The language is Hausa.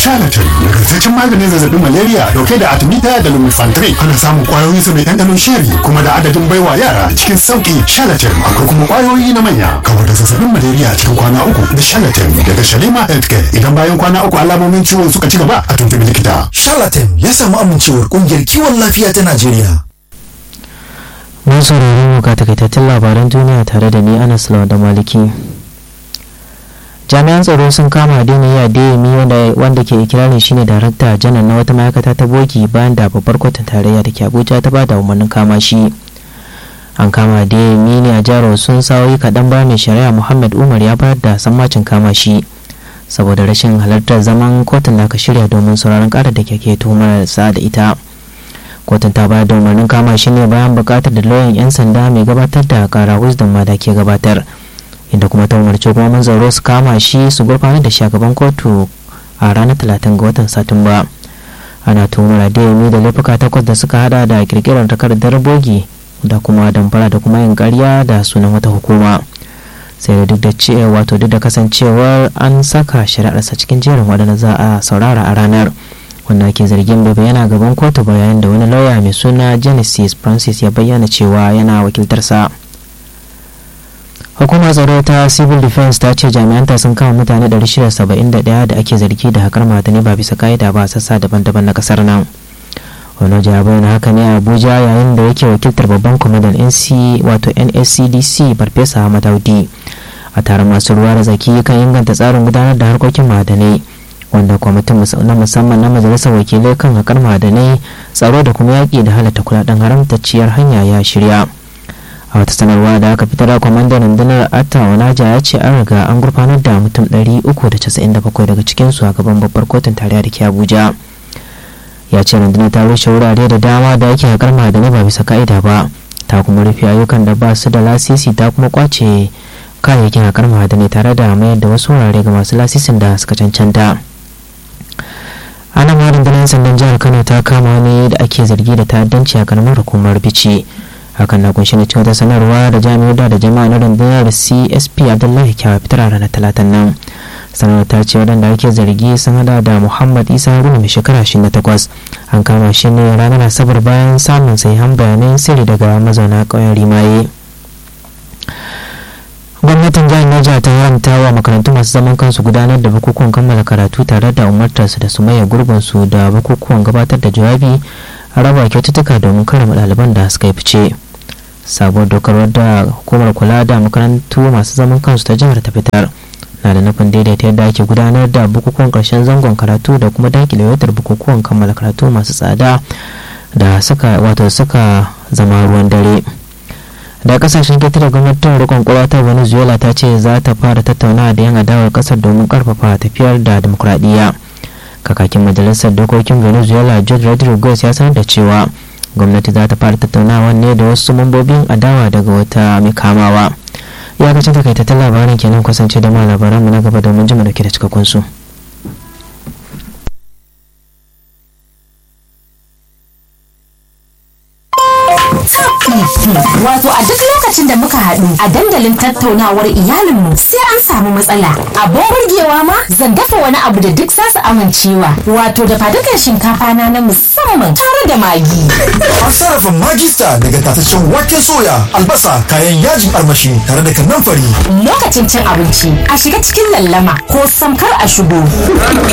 charlatan nagartaccen maganin zazzabin malaria dauke da artemisia da lumefantrine ana samun kwayoyin sa mai ɗanɗanon sheri kuma da adadin baiwa yara cikin sauki charlatan akwai kuma kwayoyi na manya kawar da zazzabin malaria cikin kwana uku da charlatan daga shalima healthcare idan bayan kwana uku alamomin ciwon suka ci gaba a tuntubi likita charlatan ya samu amincewar kungiyar kiwon lafiya ta najeriya mun saurari mu ga takaitattun labaran duniya tare da ni anas da maliki jami'an tsaro sun kama adeniyi adeyemi wanda ke ikirarin shine darakta janar na wata ma'aikata ta bogi bayan da babbar kotun tarayya da ke abuja ta bada umarnin kama shi an kama adeyemi ne a jihar sun sa'o'i kaɗan bayan mai shari'a muhammad umar ya bayar da sammacin kama shi saboda rashin halartar zaman kotun da aka shirya domin sauraron ƙara da ke tuhumar sa da ita kotun ta bayar da umarnin kama shi ne bayan buƙatar da lauyan 'yan sanda mai gabatar da kara wisdom ma da ke gabatar inda kuma ta umarci gwamnan tsaro su kama shi su gurfanar da shagaban kotu a ranar talatin ga watan satumba ana tuhumar adeyemi da laifuka takwas da suka hada da kirkirar takardar bogi da kuma damfara da kuma yin karya da sunan wata hukuma sai da duk da cewa wato duk da kasancewar an saka shari'arsa cikin jerin waɗanda za a saurara a ranar wanda ake zargin bai bayyana gaban kotu bayan da wani lauya mai suna genesis francis ya bayyana cewa yana wakiltarsa hukumar tsaro ta civil defense ta ce jami'anta sun kama mutane 671 da ake zargi da hakar madani ba bisa ka'ida ba sassa daban-daban na kasar nan wani ya bayyana haka ne a abuja yayin da yake wakiltar babban kwamandan nc wato nscdc farfesa ahmad audi a taron masu ruwa da zaki kan inganta tsarin gudanar da harkokin ma'adanai wanda kwamitin na musamman na majalisar wakilai kan hakar ma'adanai tsaro da kuma yaƙi da halatta kudaden haramtacciyar hanya ya shirya a wata sanarwa da aka fitar da kwamandan rundunar atta wanaja ya ce an riga an gurfanar da mutum 397 daga cikinsu a gaban babbar kotun tarayya da ke abuja ya ce rundunar ta rushe wurare da dama da ake haƙar ma'adanai ba bisa ka'ida ba ta kuma rufe ayyukan da ba su da lasisi ta kuma kwace kayayyakin haƙar ma'adanai tare da mayar da wasu wurare ga masu lasisin da suka cancanta ana ma rundunar sandan jihar kano ta kama wani da ake zargi da ta'addanci a karamar hukumar bici hakan na kunshi ne cikin wata sanarwa da jami'ar da jama'a na rundunar csp abdullahi kyawa fitar a ranar talatan nan sanarwar ta ce waɗanda ake zargi sun hada da muhammad isa haruna mai shekara 28 an kama shi ne ranar asabar bayan samun sahihan bayanan sirri daga mazauna ƙauyen rimaye gwamnatin jihar Niger ta haramta wa makarantu masu zaman kansu gudanar da bukukuwan kammala karatu tare da umartarsu da su maye gurbinsu da bukukuwan gabatar da jawabi a raba kyaututtuka domin karama ɗaliban da suka yi fice sabuwar dokar wadda hukumar kula da makarantu masu zaman kansu ta jihar ta fitar na da nufin daidaita yadda ake gudanar da bukukuwan karshen zangon karatu da kuma dakile yautar bukukuwan kammala karatu masu tsada da suka wato suka zama ruwan dare da kasashen ketare gwamnatin rikon kwalwa ta venezuela ta ce za ta fara tattaunawa da yan adawar kasar domin karfafa tafiyar da demokuraɗiyya kakakin majalisar dokokin venezuela george rodriguez ya sanar da cewa gwamnati za ta fara tattaunawa ne da wasu mambobin adawa daga wata mai kamawa iyakacin takaitattun labarin kenan kasance da ma labaran mu na gaba domin jima dauke da cikakkun su Wato a duk lokacin da muka haɗu a dandalin tattaunawar iyalinmu sai an samu matsala. Abin burgewa ma zan dafa wani abu da duk zasu amincewa. Wato da fadukan shinkafa na na musamman tare da magi. An sarrafa magista daga tataccen waken soya, albasa, kayan yajin armashi tare da kannan fari. Lokacin cin abinci a shiga cikin lallama ko samkar a shigo.